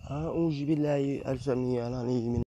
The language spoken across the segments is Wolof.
أعوذ بالله السميع العليم من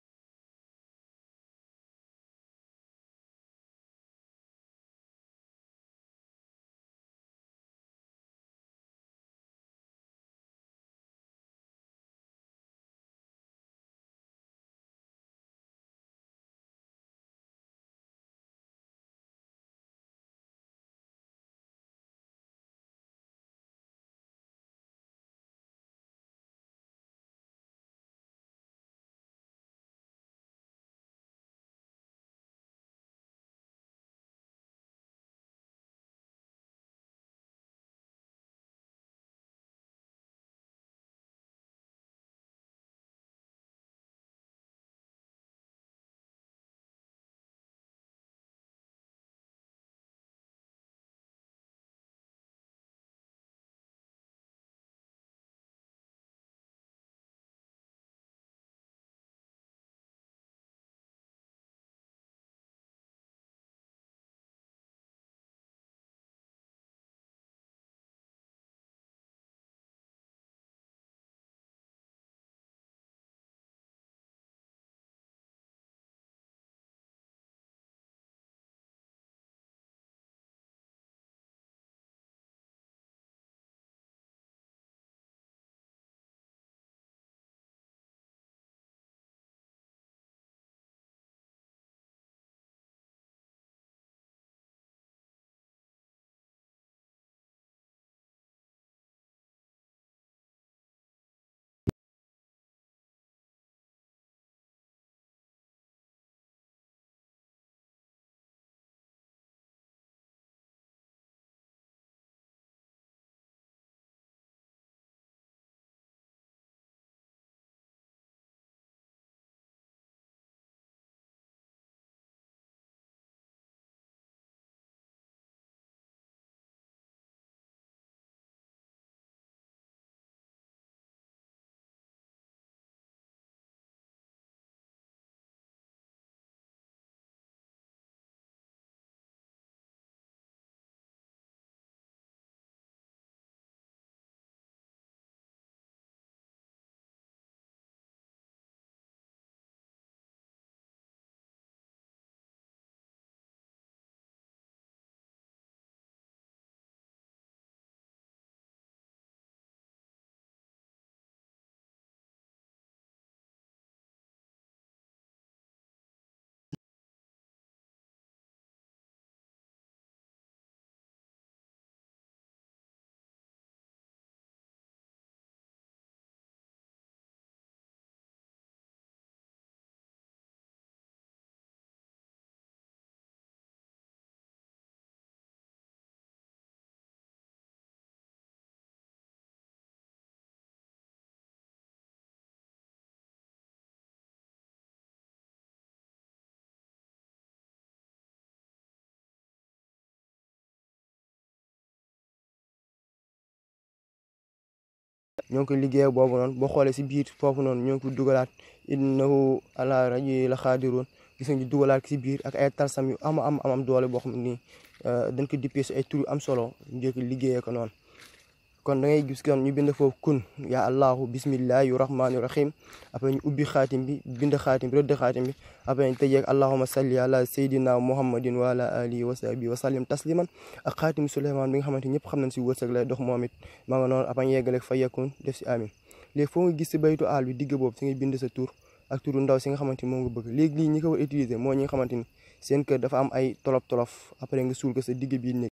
ñoo ngi ko liggéey boobu noonu boo xoolee si biir foofu noonu ñoo ngi ko dugalaat innahu ala raji la xaadiroon gis nga ñu dugalaat si biir ak ay tarsam yu am am am doole boo xam ne nii dañ ko dippee si ay tur yu am solo njëkk liggéeyee ko noonu kon da ngay gis kon ñu bind foofu kun ya allahu bismillahi rahmaani rahim après ñu ubbi xaatim bi bind xaatim bi rëdd xaatim bi après ñu tëjeeg allahuma salli ala sayyidina muhammadin wa ala alihi wa sahbihi wa sallim tasliman ak xaatim suleymaan bi nga xamante ñëpp xam nañ si wërsëg lay dox moom it maa nga noonu après ñu yeggaleeg fa yakun def si amin léegi foo nga gis si baytu aal bi digg boobu si ngay bind sa tur ak turu ndaw si nga xamante ni moom nga bëgg léegi lii ñi ko war utiliser moo ñi nga xamante ni seen kër dafa am ay tolof tolof après nga suul ko sa digg biir néeg